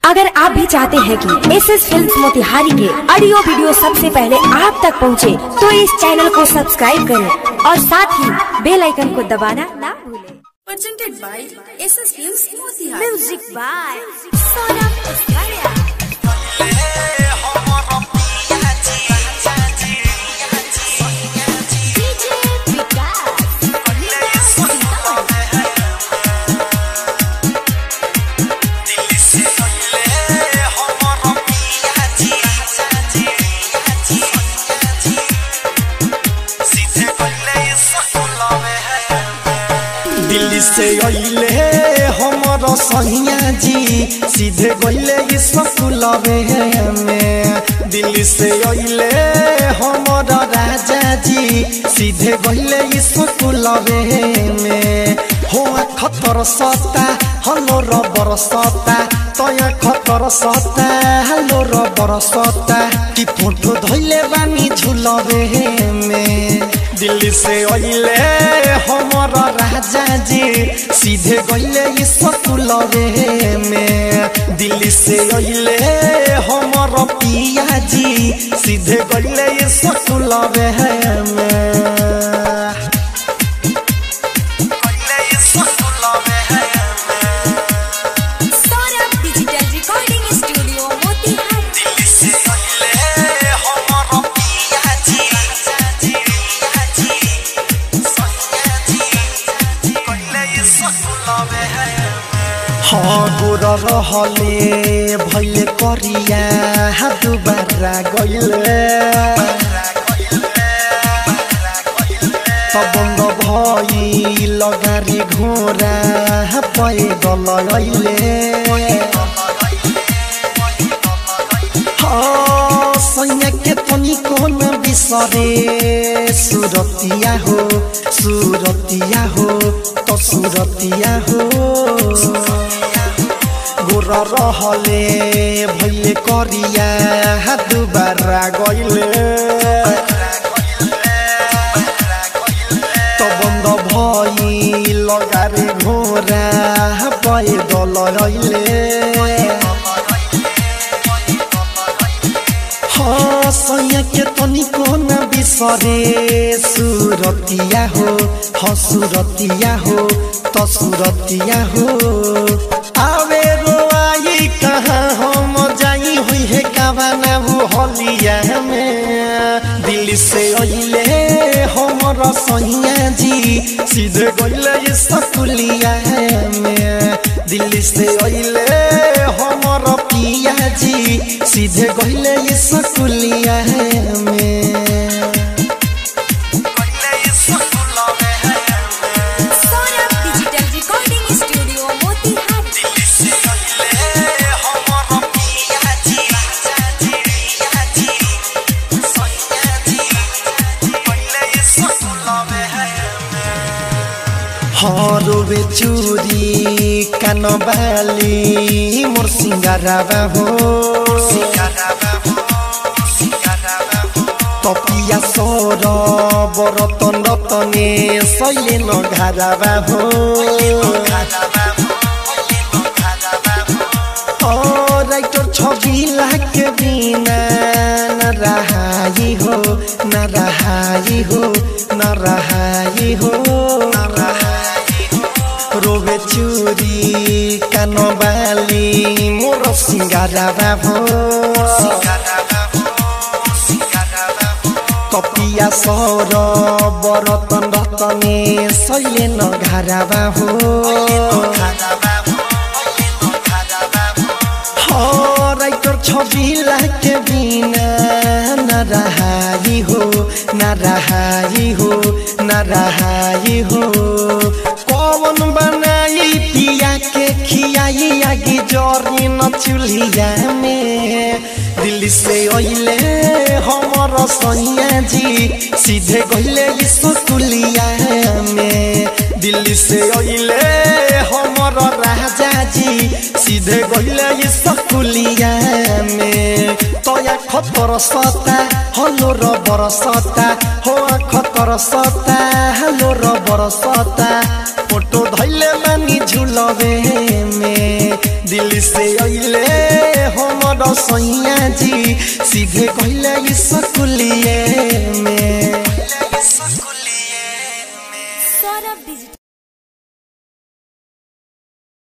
अगर आप भी चाहते हैं कि एस एस फिल्म मोतिहारी के ऑडियो वीडियो सबसे पहले आप तक पहुंचे, तो इस चैनल को सब्सक्राइब करें और साथ ही बेल आइकन को दबाना ना भूलें presented by SS Films Motihari. Music by Saurabh Pushkariya Delhi से अइले हमर सहिया जी सीधे गइले स्कूलवे में दिल्ली से अइले हमर राजा जी सीधे गइले स्कूलवे में हो खतर सता हलो रबर सता तया खतर सता हलो रबर सता कि फोटो धइले बानी झुलवे में दिल्ली से अइले हमर राजा जी सीधे गइले स्कूलवे में दिल्ली से अइले हमर पिया जी सीधे गइले स्कूलवे में Saurabh Digital Recording Studio Motihari. हगुर रहले भैले करिया दुबारा गइले तबंग भई लगारी घोरा पैदल अइले सैया के तनी कोन बिसरे सुरतिया हो सुरतिया हो तो सुरतिया हो गोर रहले भैले करिया दुबारा गइले तो बंद भई लगारे घोरा पैदल अइले हाँ सैया के तनिको न बिसरे सुरतिया हो हाँ सुरतिया हो तो सुरतिया हो आवे रोआई कहाँ हम जाई हुई है कावाना वो हलिया में दिल्ली से अइले हमर सैया जी सीधे गइले सकुलिया में दिल्ली से अइले हमर पिया जी सीधे गइले सकुलिया में Saurabh Digital Recording Studio Motihari. हरवे चूरी कानबाली मोर सिंगाराबा हो तपिया सर बरतन रतने सैले नघाराबा हो ओ राइटर छवि लागे बिना न रहाई हो न रहाई हो न रहाई हो रोबे चूरी कानबाली मोर सिंगाराबा हो कपिया सर बरतन रतने सैले नघाराबा हो हाँ, राइटर छवि लागे बिना न रहाई हो न रहाई हो न रहाई हो कौन बनाई पिया के खियाई आगे जरी न चूल्हिया में दिल्ली से अइले हमर सैया जी सीधे गइले स्कूलिया में दिल्ली से अइले हमर राजा जी सीधे गइले स्कूलिया में तया खतर सता हलो रबर सता हो खतर सता हलो रबर सता फोटो धैले मानी झुलवे में दिल्ली से अइले हमर सैया जी सीधे कहले स्कूलिए में